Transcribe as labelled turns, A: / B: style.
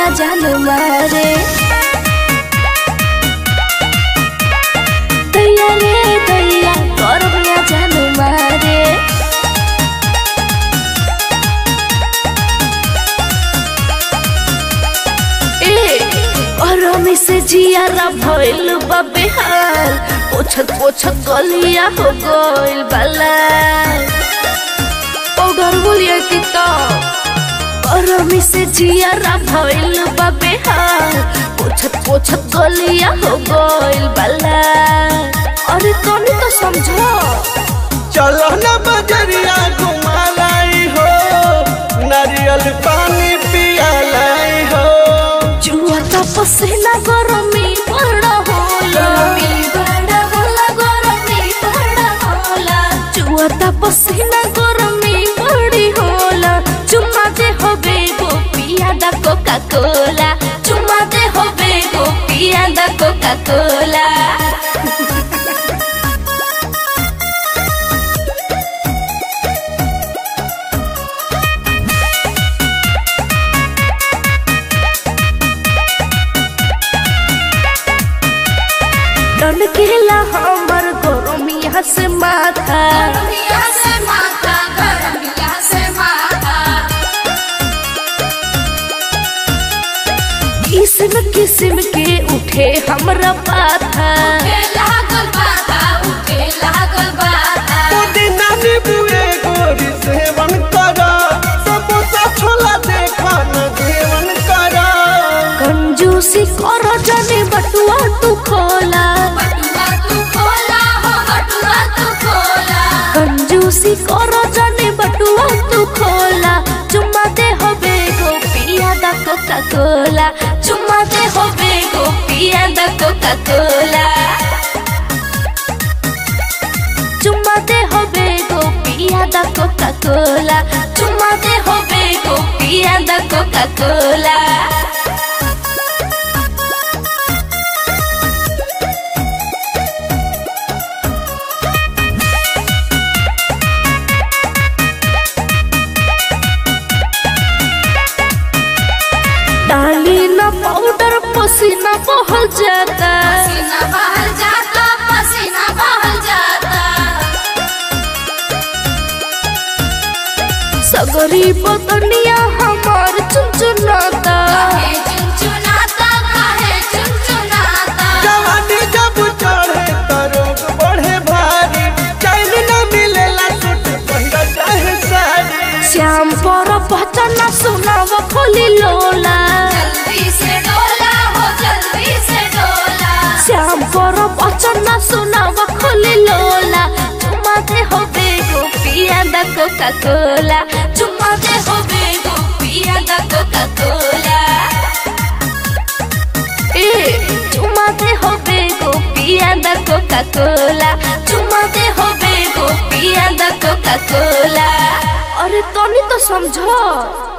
A: जान मारे दैया रे दैया गरमिया जान मारे ए गरमी से जियारा भइल बा बेहाल पोछत पोछत गलिया हो गइल बाला पाउडर बोलिए कि तो गरमी से जियारा भइल बा बेहाल पोछत पोछत गलिया हो गइल बाला अरे तनी तो समझो
B: चलो न बजरिया घुमा लाई हो नारियल पानी पिया लाई हो
A: जुआता पसीना गरमी बड़ा होला बड़ा होला गरमी बड़ा होला जुआता पसीना गरमी बड़ी होला चुम्मा दे होबे गो पिया दा कोका कोला चुम्मा दे होबे गो पिया दा कोका कोला डन केला हमर गरमिया से माथा
C: गरमिया से माथा गरमिया से माथा
A: किस्म किस्म के उठे हमरा पाथा
C: उठे लागल बाधा उठे लागल बाधा
B: पुदीना नींबुए गोरी सेवन करा समोसा छोला देखा न सेवन करा
A: कंजूसी करो जाने बटुआ तू खोला
C: बटुआ तू खोला हो बटुआ तू खोला
A: कंजूसी करो जाने बटुआ तू खोला चुम्मा दे होबे गो पिया दा कोका कोला चुम्मा दे होबे गो पिया दा कोका कोला चुम्मा दे होबे गो पिया दा कोका कोला चुम्मा दे होबे गो पिया दा कोका कोला डाली ना पाउडर पसीना बहल जाता
C: पसीना बहल जाता पसीना बहल जाता
A: सगरी बदनिया हमार चुनचुनाता
C: काहे चुनचुनाता काहे चुनचुनाता
B: जवानी जब चढ़े त रोग बढ़े भारी चैन न मिलेला सूट पहिरा चाहे साड़ी
A: श्याम पर पहचाना सुनाव खोली लोला
C: जल्दी से डोला हो जल्दी से डोला
A: श्याम पर पहचाना सुनाव खोली लोला चुम्मा दे होबे गो पिया दा कोका कोला चुम्मा दे होबे गो पिया दा कोका कोला ए चुम्मा दे होबे गो पिया दा कोका कोला चुम्मा दे होबे गो पिया दा कोका कोला अरे तनी तो समझो